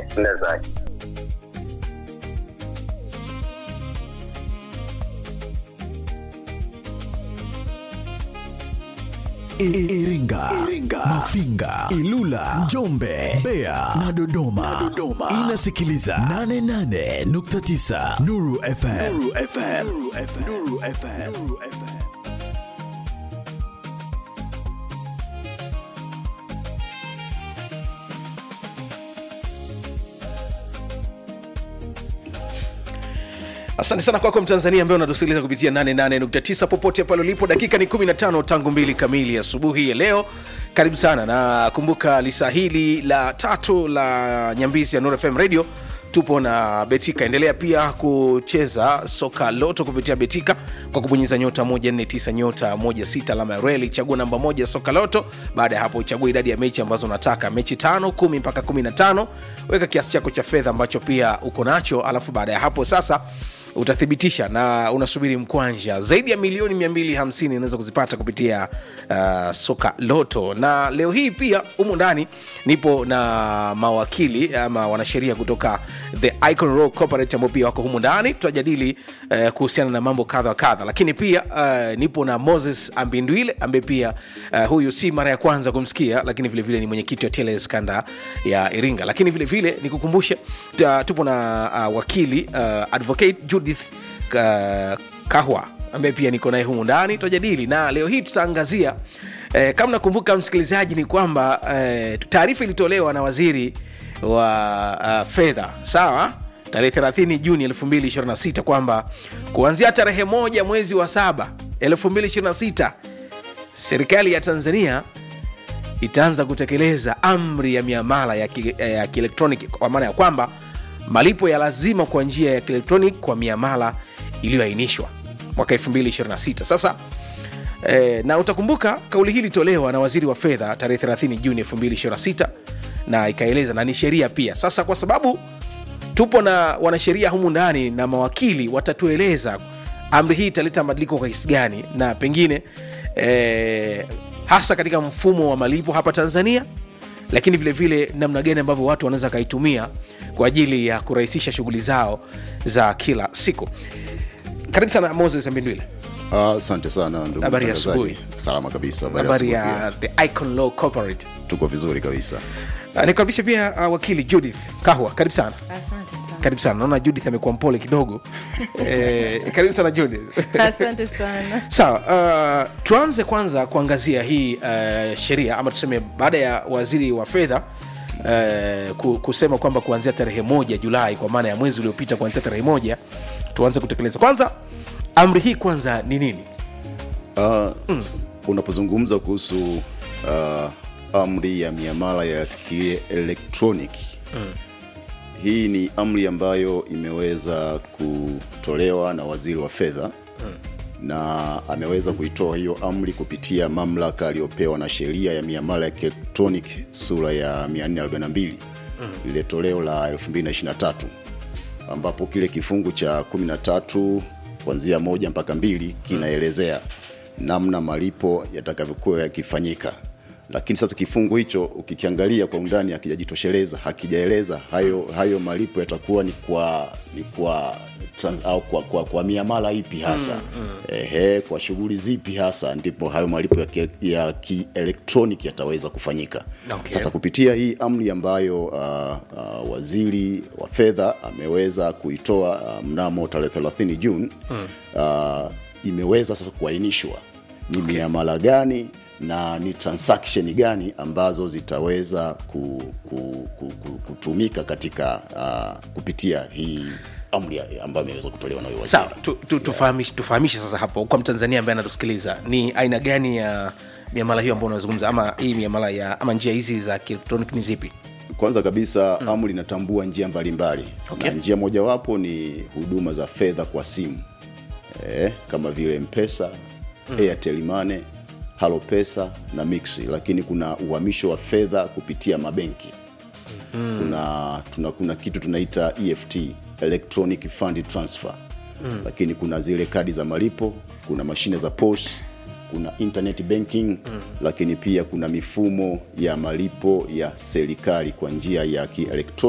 enda zake. I- Iringa, Mafinga, Ilula, Njombe, Mbeya na Dodoma. Inasikiliza 88.9 Nuru FM. asante sana kwako mtanzania ambaye unatusikiliza kupitia 88.9 popote pale ulipo dakika ni 15 tangu mbili kamili asubuhi ya leo karibu sana na kumbuka lisa hili la tatu la nyambizi ya Nuru fm radio tupo na betika endelea pia kucheza soka loto kupitia betika kwa kubonyeza nyota 149 nyota 16 alama ya reli chagua namba moja soka loto baada ya hapo uchagua idadi ya mechi ambazo unataka mechi tano kumi mpaka 15 weka kiasi chako cha fedha ambacho pia uko nacho alafu baada ya hapo sasa utathibitisha na unasubiri mkwanja zaidi ya milioni 250 unaweza kuzipata kupitia uh, soka loto na leo hii pia humu ndani nipo na mawakili ama wanasheria kutoka the icon Rock corporate ambao pia wako humu ndani tutajadili uh, kuhusiana na mambo kadha wa kadha lakini pia uh, nipo na moses ambindwile ambaye pia uh, huyu si mara ya kwanza kumsikia lakini vilevile vile ni mwenyekiti wa teles kanda ya iringa lakini vilevile vile, nikukumbushe ta- tupo na uh, wakili uh, advocate judith uh, kahwa ambaye pia niko naye humu ndani tutajadili na leo hii tutaangazia eh, kama nakumbuka msikilizaji ni kwamba eh, taarifa ilitolewa na waziri wa uh, fedha sawa tarehe 30 juni 226 kwamba kuanzia tarehe moja mwezi wa saba 226 serikali ya tanzania itaanza kutekeleza amri ya miamala ya ki- ya kielektroniki kwa maana ya kwamba malipo ya lazima kwa njia ya kielektroniki kwa miamala iliyoainishwa mwaka 226 sasa E, na utakumbuka kauli hii ilitolewa na waziri wa fedha tarehe 30 juni 226 na ikaeleza na ni sheria pia sasa kwa sababu tupo na wanasheria humu ndani na mawakili watatueleza amri hii italeta mabadiliko kwa kiasi gani na pengine eh, hasa katika mfumo wa malipo hapa tanzania lakini vile vile namna gani ambavyo watu wanaweza wakaitumia kwa ajili ya kurahisisha shughuli zao za kila siku karibu sana moses mbindwile Ah, asante sana ndugu Habari ya mtangazaji. asubuhi. salama kabisa habari ya habari asubuhi ya pia. the icon law corporate tuko vizuri kabisa Uh, nikukaribisha pia uh, wakili judith kahwa karibu sana Asante sana. karibu sana naona judith amekuwa mpole kidogo eh, karibu sana judith Asante sana. sawa uh, tuanze kwanza kuangazia hii uh, sheria ama tuseme baada ya waziri wa fedha uh, ku- kusema kwamba kuanzia tarehe moja julai kwa maana ya mwezi uliopita kuanzia tarehe moja tuanze kutekeleza kwanza amri hii kwanza ni nini Ah, unapozungumza kuhusu ah, amri ya miamala ya kielektroniki hii ni amri ambayo imeweza kutolewa na waziri wa fedha na ameweza kuitoa hiyo amri kupitia mamlaka aliyopewa na sheria ya miamala ya kielektroniki sura ya 442 lile toleo la 2023 ambapo kile kifungu cha 13 kuanzia moja mpaka mbili kinaelezea namna malipo yatakavyokuwa yakifanyika lakini sasa kifungu hicho ukikiangalia kwa undani hakijajitosheleza hakijaeleza hayo hayo malipo yatakuwa ni kwa ni kwa trans, au kwa, kwa, kwa miamala ipi hasa mm, mm. Ehe, kwa shughuli zipi hasa ndipo hayo malipo ya ki- ya kielektroniki yataweza kufanyika Okay. sasa kupitia hii amri ambayo uh, uh, waziri wa fedha ameweza kuitoa uh, mnamo tarehe 30 Juni mm. uh, imeweza sasa kuainishwa ni okay. miamala gani na ni transaction gani ambazo zitaweza ku, ku, ku, ku, kutumika katika uh, kupitia hii amri ya- ambayo imeweza kutolewa na huyo waziri. sawa tu, tu, tufahamishe, tufahamishe sasa hapo kwa mtanzania ambaye anatusikiliza ni aina gani ya miamala hiyo ambayo unazungumza ama hii miamala ya ama njia hizi za kielektroniki ni zipi kwanza kabisa mm. amri inatambua njia mbalimbali Okay. na njia mojawapo ni huduma za fedha kwa simu e, kama vile mpesa mm. airtel money halo pesa na mixi lakini kuna uhamisho wa fedha kupitia mabenki mm. kuna, tuna, kuna kitu tunaita eft electronic fund transfer mm. lakini kuna zile kadi za malipo kuna mashine za pos kuna internet banking mm. lakini pia kuna mifumo ya malipo ya serikali kwa njia ya kielektroniki